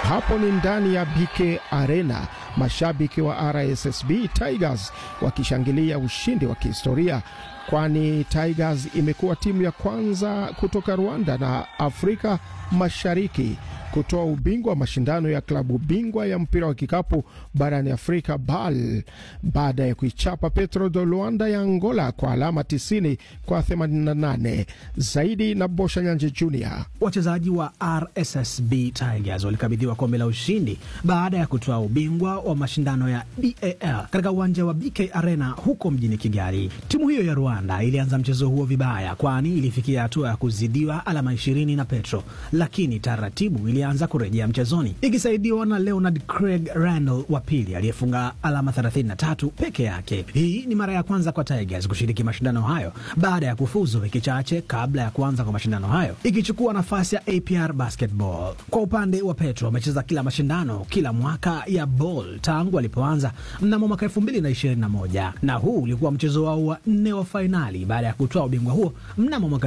Hapo ni ndani ya BK Arena, mashabiki wa RSSB Tigers wakishangilia ushindi wa kihistoria, kwani Tigers imekuwa timu ya kwanza kutoka Rwanda na Afrika Mashariki kutoa ubingwa wa mashindano ya klabu bingwa ya mpira wa kikapu barani Afrika BAL baada ya kuichapa Petro de Luanda ya Angola kwa alama 90 kwa 88. Zaidi na Bosha Nyanje Junior. Wachezaji wa RSSB Tigers walikabidhiwa kombe la ushindi baada ya kutoa ubingwa wa mashindano ya BAL katika uwanja wa BK Arena huko mjini Kigali. Timu hiyo ya Rwanda ilianza mchezo huo vibaya, kwani ilifikia hatua ya kuzidiwa alama 20 na Petro, lakini taratibu ilianza kurejea mchezoni ikisaidiwa na Leonard Craig Randall wa pili aliyefunga alama 33 peke yake. Hii ni mara ya kwanza kwa Tigers kushiriki mashindano hayo baada ya kufuzu wiki chache kabla ya kuanza kwa mashindano hayo, ikichukua nafasi ya APR Basketball. Kwa upande wa Petro, wamecheza kila mashindano kila mwaka ya ball tangu walipoanza mnamo mwaka 2021 na huu ulikuwa mchezo wao wa nne wa fainali baada ya kutoa ubingwa huo mnamo mwaka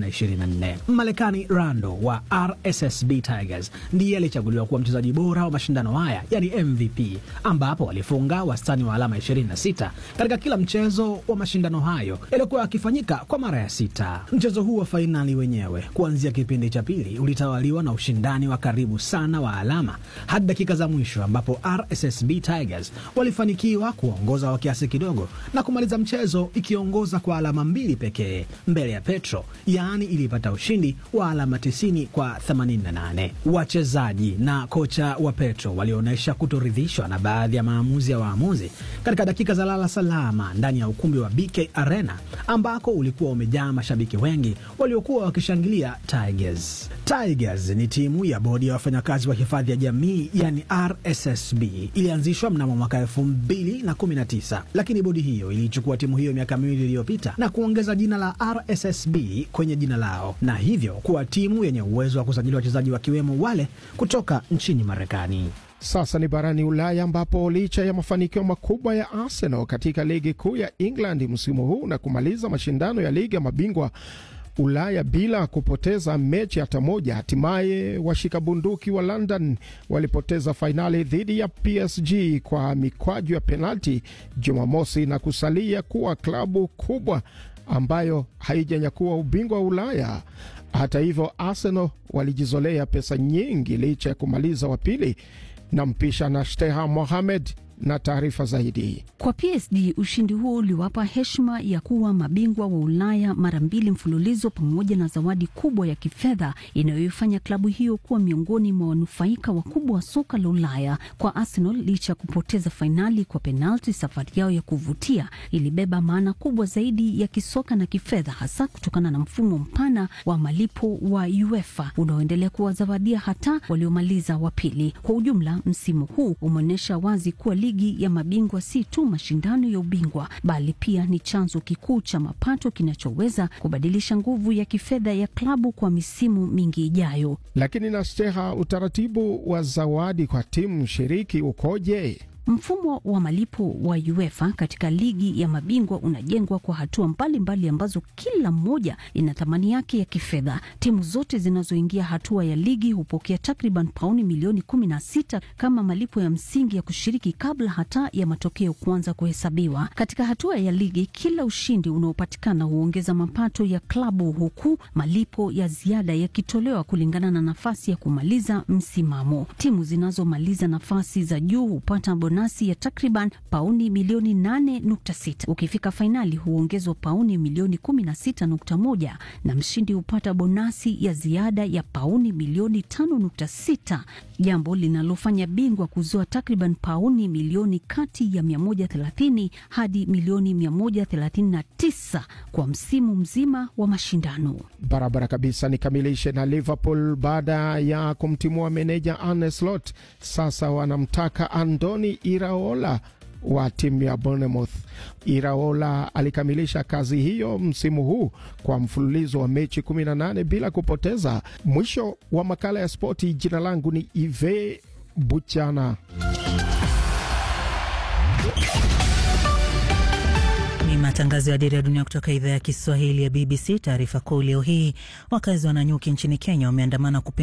2024. Marekani Rando wa RSSB Tigers ndiye alichaguliwa kuwa mchezaji bora wa mashindano haya yani MVP, ambapo walifunga wastani wa alama 26 katika kila mchezo wa mashindano hayo yaliyokuwa yakifanyika kwa mara ya sita. Mchezo huu wa fainali wenyewe kuanzia kipindi cha pili ulitawaliwa na ushindani wa karibu sana wa alama hadi dakika za mwisho, ambapo RSSB Tigers walifanikiwa kuongoza kwa kiasi kidogo na kumaliza mchezo ikiongoza kwa alama mbili pekee mbele ya Petro, yaani ilipata ushindi wa alama 90 kwa 88. Wachezaji na kocha wa Petro walionyesha kutoridhishwa na baadhi ya maamuzi ya waamuzi katika dakika za lala salama ndani ya ukumbi wa BK Arena ambako ulikuwa umejaa mashabiki wengi waliokuwa wakishangilia Tigers. Tigers ni timu ya bodi ya wafanyakazi wa hifadhi ya jamii yani RSSB. Ilianzishwa mnamo mwaka elfu mbili na kumi na tisa, lakini bodi hiyo iliichukua timu hiyo miaka miwili iliyopita na kuongeza jina la RSSB kwenye jina lao na hivyo kuwa timu yenye uwezo wa kusajili wachezaji wakiwemo wale kutoka nchini Marekani. Sasa ni barani Ulaya ambapo licha ya mafanikio makubwa ya Arsenal katika ligi kuu ya England msimu huu na kumaliza mashindano ya ligi ya mabingwa Ulaya bila kupoteza mechi hata moja, hatimaye washika bunduki wa London walipoteza fainali dhidi ya PSG kwa mikwaju ya penalti Jumamosi na kusalia kuwa klabu kubwa ambayo haijanyakua ubingwa wa Ulaya. Hata hivyo, Arsenal walijizolea pesa nyingi licha ya kumaliza wa pili na mpisha na Steha Mohamed na taarifa zaidi. Kwa PSG ushindi huo uliwapa heshima ya kuwa mabingwa wa Ulaya mara mbili mfululizo pamoja na zawadi kubwa ya kifedha inayoifanya klabu hiyo kuwa miongoni mwa wanufaika wakubwa wa soka la Ulaya. Kwa Arsenal, licha ya kupoteza fainali kwa penalti, safari yao ya kuvutia ilibeba maana kubwa zaidi ya kisoka na kifedha, hasa kutokana na mfumo mpana wa malipo wa UEFA unaoendelea kuwazawadia hata waliomaliza wa pili. Kwa ujumla, msimu huu umeonyesha wazi kuwa ligi ya mabingwa si tu mashindano ya ubingwa bali pia ni chanzo kikuu cha mapato kinachoweza kubadilisha nguvu ya kifedha ya klabu kwa misimu mingi ijayo. Lakini na Steha, utaratibu wa zawadi kwa timu shiriki ukoje? Mfumo wa malipo wa UEFA katika ligi ya mabingwa unajengwa kwa hatua mbalimbali mbali ambazo kila mmoja ina thamani yake ya kifedha. Timu zote zinazoingia hatua ya ligi hupokea takriban pauni milioni kumi na sita kama malipo ya msingi ya kushiriki kabla hata ya matokeo kuanza kuhesabiwa. Katika hatua ya ligi, kila ushindi unaopatikana huongeza mapato ya klabu, huku malipo ya ziada yakitolewa kulingana na nafasi ya kumaliza msimamo. Timu zinazomaliza nafasi za juu hupata nasi ya takriban pauni milioni 8.6. Ukifika fainali huongezwa pauni milioni 16.1 na mshindi hupata bonasi ya ziada ya pauni milioni 5.6, jambo linalofanya bingwa kuzoa takriban pauni milioni kati ya 130 hadi milioni 139 kwa msimu mzima wa mashindano. Barabara kabisa. Nikamilishe na Liverpool baada ya kumtimua meneja Arne Slot, sasa wanamtaka Andoni Iraola wa timu ya Bournemouth. Iraola alikamilisha kazi hiyo msimu huu kwa mfululizo wa mechi 18 bila kupoteza. Mwisho wa makala ya spoti. Jina langu ni Ive Buchana. Ni matangazo ya Dira ya Dunia kutoka idhaa ya Kiswahili ya BBC. Taarifa kuu leo hii, wakazi wa Nanyuki nchini Kenya wameandamana